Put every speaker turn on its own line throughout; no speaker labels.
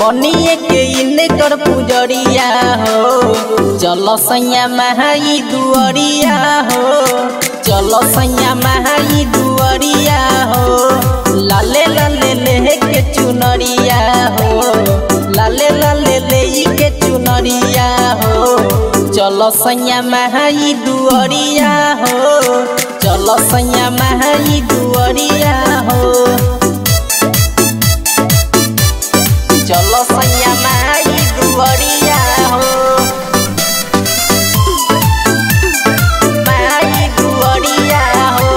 बनिए के इनकर पुजरिया हो चल सैया महाई दुअरिया हो चल सैया महाई दुअरिया हो लाले लाले ले के चुनरिया हो लाले लाले ले के चुनरिया हो चल सैया महाई दुअरिया हो चल सैया महाई दुअरिया हो चलो सैया माई दुअरिया हो माई दुअरिया हो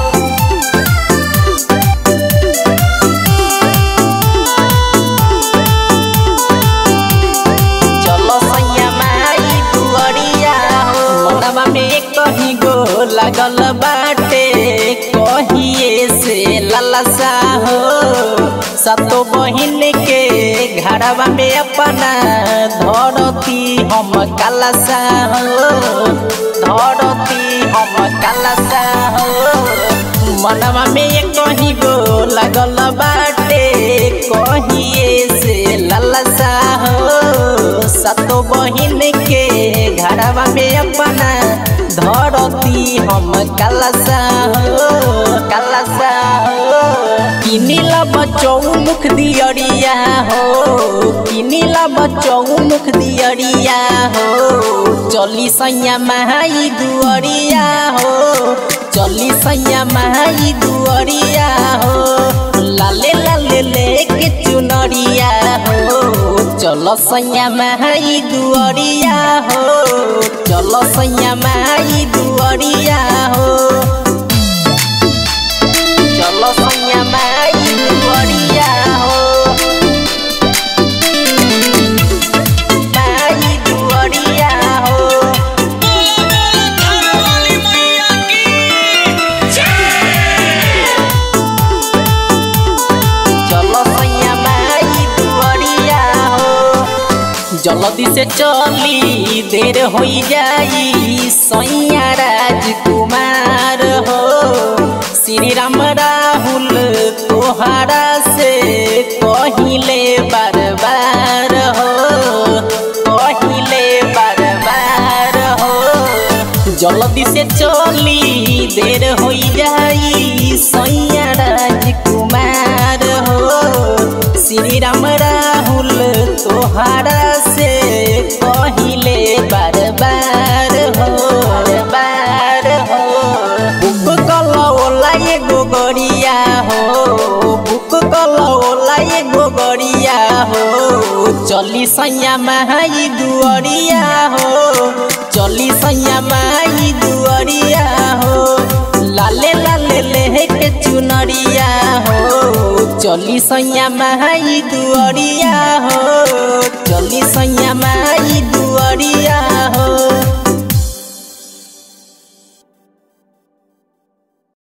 चलो सैया माई दुअरिया हो मनवा में कहीं गो लागल बाटे कहिए से ललसा हो सतो बहिन के घरवा में अपना धरती हम कलसा हो धरती हम कलसा हो मनवा में कहीं गो लगल बाटे कहिए से ललसा हो सतो बहिन के घरवा में अपना धरती हम कलसा हो कलसा हो किनिला बचौ मुख दियरिया हो किनिला बचौ मुख दियरिया हो चली सैया महाई दुअरिया हो चली सैया महाई दुअरिया हो लाले लाले ले के चुनरिया हो चलो सैया महाई दुअरिया हो चलो सैया महाई दुअरिया हो चलो सैया माई दुअरिया हो माई दुअरिया हो चलो सैया माई दुअरिया हो जल्दी से चली देर हो जाई सैया राजकुमार हो श्री राम राहुल तोहारा से कहिले बार बार हो कहिले बार बार हो जल्दी से चली देर हो जाई सैया राजकुमार हो श्री राम राहुल तोहारा से कहिले बार बार हो बार हो बुक कलौला एगो गरिया हो बुक कलौला एगो गरिया हो चली सैया माई दुअरिया हो चली सैया माई दुअरिया हो लाले लाले ले के चुनरिया हो चली सैया माई दुअरिया हो चली सैया माई